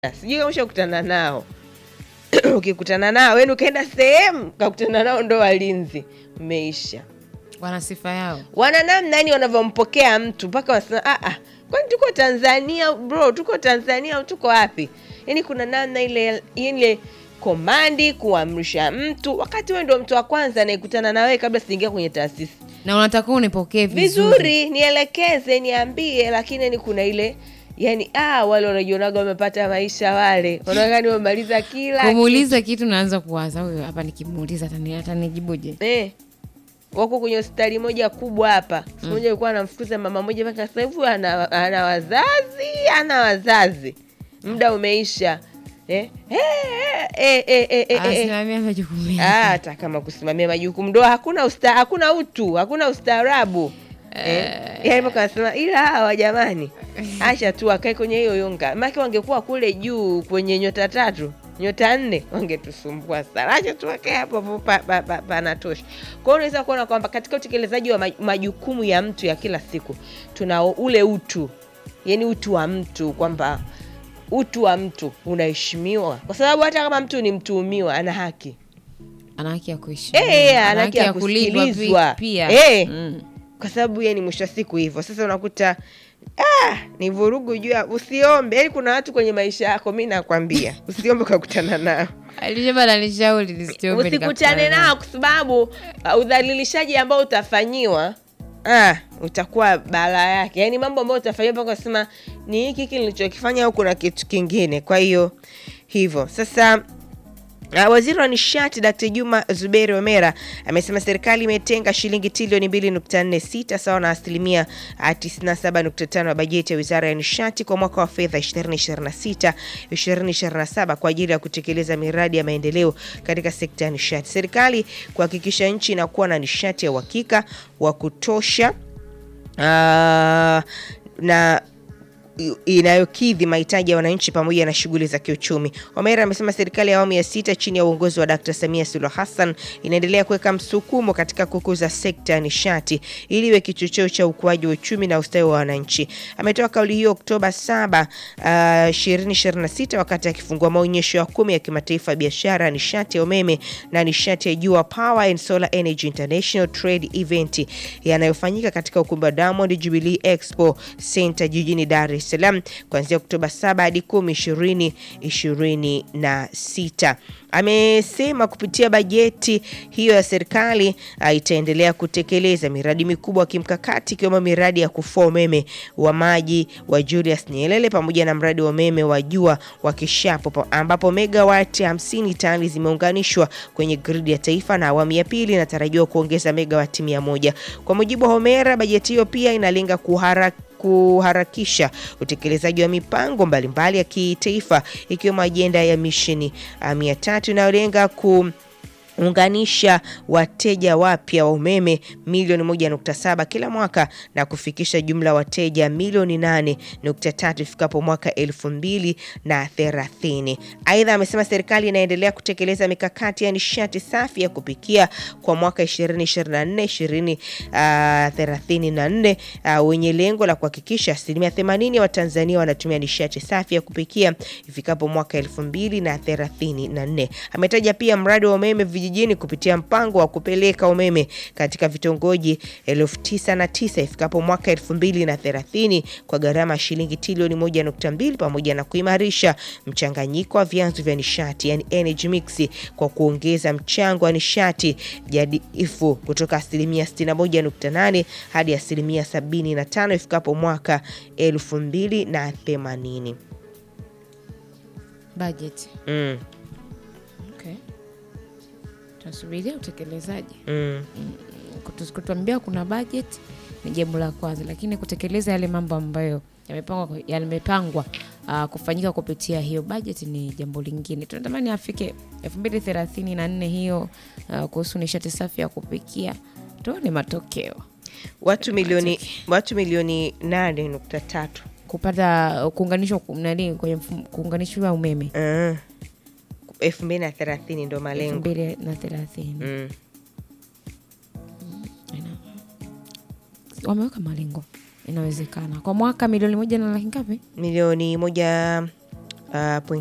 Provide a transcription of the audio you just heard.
sijui kama ushakutana nao ukikutana nao yani ukaenda sehemu kakutana nao ndo walinzi mmeisha wana sifa yao wana namna yani wanavyompokea mtu mpaka wanasema ah, ah, kwani tuko tanzania bro tuko tanzania au tuko wapi yani kuna namna ile ile komandi kuamrisha mtu wakati wewe ndo mtu wa kwanza anayekutana na wewe kabla sijaingia kwenye taasisi na unatakiwa unipokee vizuri, vizuri nielekeze niambie lakini ni kuna ile yani ah, wale wanajionaga wamepata maisha wale wanaonekana wamemaliza kila kumuuliza kitu naanza kuwaza huyo hapa nikimuuliza atani- atanijibuje eh, wako kwenye hospitali moja kubwa hapa siku moja alikuwa anamfukuza mama moja mpaka sasa hivi ana, ana wazazi ana wazazi muda umeisha eh, eh, eh, eh, eh, eh, eh, eh. asimamia majukumu Ah, yake. hata kama kusimamia majukumu ndo hakuna usta, hakuna utu hakuna ustaarabu eh, yani mpaka wanasema ila hawa jamani acha tu akae kwenye hiyo yunga make wangekuwa kule juu kwenye nyota tatu nyota nne wangetusumbua sana acha tu akae hapo hapo pa- pa- pa- panatosha kwa hiyo unaweza kuona kwamba katika utekelezaji wa maj- majukumu ya mtu ya kila siku tuna ule utu yani utu wa mtu kwamba utu wa mtu unaheshimiwa kwa sababu hata kama mtu ni mtuhumiwa ana haki ana haki ya kuishi Eh, ana haki ya kulindwa pi- kusikilizwa. pia Eh. Mm. kwa sababu yeye ni mwisho wa siku hivyo sasa unakuta ah, ni vurugu juu ya usiombe yaani kuna watu kwenye maisha yako mi nakwambia usiombe ukakutana nao alisema nanishauri nisiombe usikutane nikakutana nao kwa sababu uh, udhalilishaji ambao utafanyiwa ah, utakuwa balaa yake yaani mambo ambayo utafanyiwa mpaka usema ni hiki hiki nilichokifanya au kuna kitu kingine kwa hiyo hivyo sasa Uh, waziri wa nishati Dkt. Juma Zuberi Omera amesema serikali imetenga shilingi trilioni 2.46 sawa na asilimia uh, 97.5 ya bajeti ya wizara ya nishati kwa mwaka wa fedha 2026 2027 kwa ajili ya kutekeleza miradi ya maendeleo katika sekta ya nishati. Serikali kuhakikisha nchi inakuwa na nishati ya uhakika wa kutosha uh, na inayokidhi mahitaji ya wananchi pamoja na shughuli za kiuchumi. Omera amesema serikali ya awamu ya sita chini ya uongozi wa Dkt. Samia Suluhu Hassan inaendelea kuweka msukumo katika kukuza sekta ya nishati ili iwe kichocheo cha ukuaji wa uchumi na ustawi wa wananchi. Ametoa kauli hiyo Oktoba 7, uh, 2026 wakati akifungua maonyesho ya kumi ya kimataifa ya biashara ya nishati ya umeme na nishati ya jua Power and Solar Energy International Trade Event yanayofanyika katika ukumbi wa Diamond Jubilee Expo Center jijini Dar es Salaam kuanzia Oktoba 7 hadi 10 2026. Amesema kupitia bajeti hiyo ya serikali ah, itaendelea kutekeleza miradi mikubwa ya kimkakati ikiwemo miradi ya kufua umeme wa maji wa Julius Nyerere pamoja na mradi wa umeme wa jua wa Kishapo pa- ambapo megawati 50 tayari zimeunganishwa kwenye gridi ya taifa na awamu ya pili inatarajiwa kuongeza megawati 100. Kwa mujibu wa Homera, bajeti hiyo pia inalenga kuhara kuharakisha utekelezaji wa mipango mbalimbali ya kitaifa ikiwemo ajenda ya misheni ah, mia tatu inayolenga ku unganisha wateja wapya wa umeme milioni 1.7 kila mwaka na kufikisha jumla ya wateja milioni 8.3 ifikapo mwaka elfu mbili na thelathini. Aidha, amesema serikali inaendelea kutekeleza mikakati ya nishati safi ya kupikia kwa mwaka 2024 2034 uh, wenye lengo la kuhakikisha asilimia 80 ya Watanzania wanatumia nishati safi ya kupikia ifikapo mwaka elfu mbili na thelathini na nne. Ametaja pia mradi wa umeme vijijini kupitia mpango wa kupeleka umeme katika vitongoji elfu tisa na tisa ifikapo mwaka elfu mbili na thelathini kwa gharama ya shilingi trilioni moja nukta mbili pamoja na kuimarisha mchanganyiko wa vyanzo vya nishati yani energy mix kwa kuongeza mchango wa nishati jadidifu kutoka asilimia 61.8 hadi asilimia 75 ifikapo mwaka elfu mbili na themanini. budget Mm, okay. tunasubiria utekelezaji mm. Kutu- kutuambia kuna budget ni jambo la kwanza lakini kutekeleza yale mambo ambayo yamepangwa yamepangwa uh, kufanyika kupitia hiyo budget ni jambo lingine tunatamani afike elfu mbili thelathini na nne hiyo uh, kuhusu nishati safi ya kupikia tuone matokeo watu milioni watu milioni nane nukta tatu kupata kuunganishwa ku- nani kwenye mfumo- kuunganishwa umeme Ah. elfu mbili na thelathini ndo elfu malengo mbili na thelathini mm. Ina- wameweka malengo inawezekana kwa mwaka milioni moja na laki ngapi milioni moja uh,